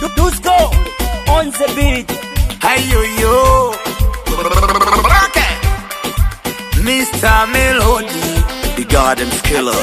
Dusko on the beat. Hayo yo. Okay. Mr. Melody, the Garden's killer.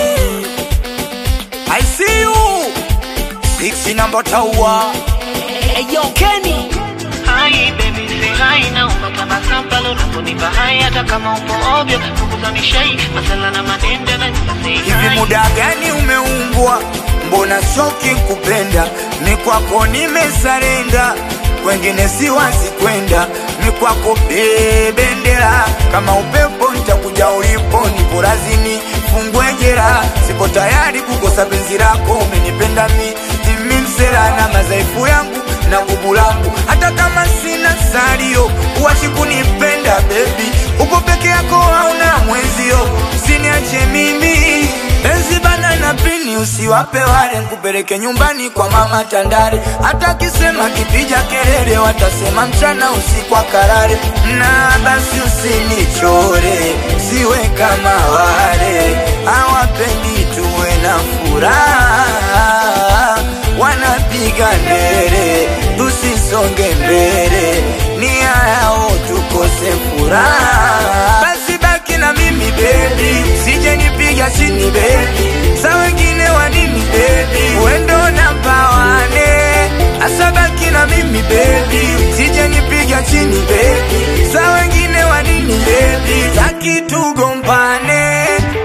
I see you. Six number tower. Hey yo Kenny. Hai baby say hai na unapata pale unaponipa hai hata kama upo ovyo punguza mishai masala na madende na say Hivi hai muda gani umeumbwa? Mbona shoki kupenda? Ni kwako nimesarenda, kwengine siwazi kwenda. Ni kwako bebendera, kama upepo nitakuja ulipo, nipo razini fungwe jera. Sipo tayari kukosa penzi lako, umenipenda mi mimi msela na madhaifu yangu na nguvu langu, hata kama sina salio, uwachi kunipenda baby, uko peke yako hauna mwenzio, usiniache mimi penzi bana na pini, usiwape wale, nkupeleke nyumbani kwa mama Tandale, hata kisema kipija kelele, watasema mchana usiku akalale, na basi usinichore, siwe kama wale hawapendi tuwe na furaha wanapiga ndere, tusisonge mbele, nia yao tukose furaha. Basi baki na mimi bebi, sije nipiga chini bebi, sa wengine wa nini bebi, wendo namba wane, asa baki na mimi bebi, sije nipiga chini bebi, sa wengine wa nini bebi, taki tugombane.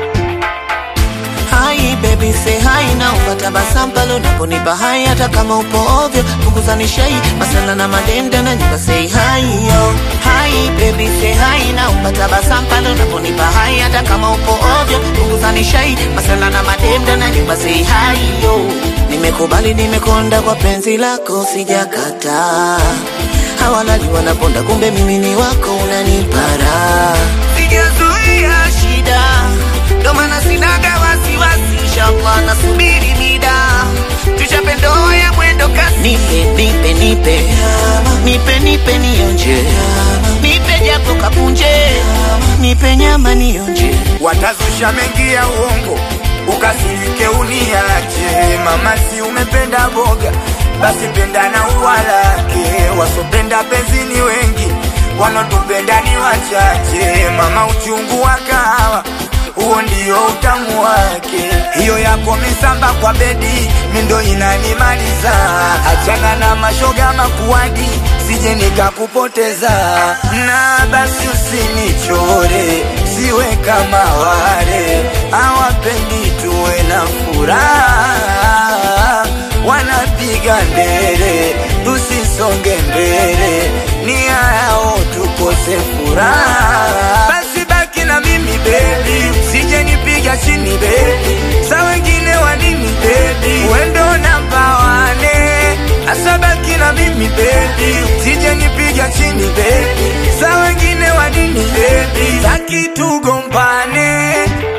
Hai baby say hai na upata basampalo unaponipa hai hata kama upo ovyo punguza nishai masala na madende na nyumba say hai yo Hai baby say hai na upata basampalo unaponipa hai hata kama upo ovyo punguza nishai masala na madende na nyumba say hai yo Nimekubali nimekonda kwa penzi lako sijakataa Hawalali wanaponda kumbe mimi ni wako unanipara Sijazuia shida ndo maana sinaga wasiwasi, inshallah nasubiri mida tuchape ndoa ya mwendo kasi. Nipe nipe nipe nipe nipe nionje, nipe japo kapunje, nipe nyama nionje. watazusha mengi ya uongo, ukasirike uniache. Mama, si umependa boga, basi penda na ua lake. Wasopenda penzi ni wengi, wanaotupenda ni wachache. Mama, uchungu wa kahawa huo ndio utamu wake. Hiyo yako misamba kwa bedi, mindo inanimaliza. Achana na mashoga makuadi, sije nikakupoteza. Na basi usinichore, siwe kama wale hawapendi tuwe na furaha, wanapiga ndere, tusisonge mbele, nia yao tukose furaha. Basi baki na mimi baby, sije nipiga chini baby, sa wengine wa nini baby, wendo namba wane, asa baki na mimi baby, sije nipiga chini baby, sa wengine wa nini baby, taki tugombane.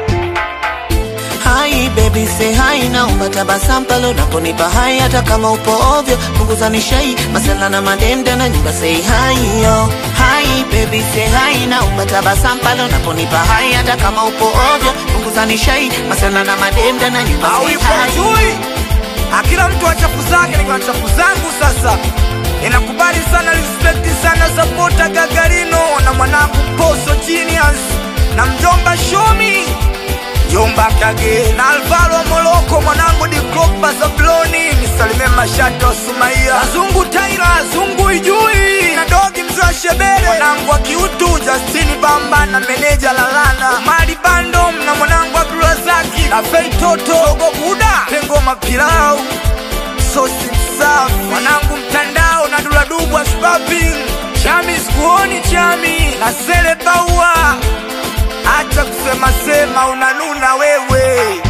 Hai baby say hai na upata basampalo unaponipa hai hata kama upo ovyo punguza nishai masala na madende na nyumba say hai yo Hai baby say hai na upata basampalo unaponipa hai hata kama upo ovyo punguza nishai masala na madende na nyumba au say ipo hai chui akila mtu wa chafu zake nikiwa na chafu zangu sasa inakubali sana respect sana sapota gagarino na mwanangu poso genius na mjomba shomi Jomba Kage na Alvaro Moloko mwanangu di Klopa Zabloni nisalimie mashata wa Sumaia Azungu Taira Azungu Ijui na dogi mzee wa Shebere mwanangu wa Kiutu Justini Bamba na meneja Lalana Mali Bando na mwanangu Abdulrazaki na Fei Toto Ogo Buda Pengo Mapilau Sosi Safi mwanangu mtandao na Duladubwa Spaping Chami sikuoni Chami na Sele Baua Acha kusema sema unanuna wewe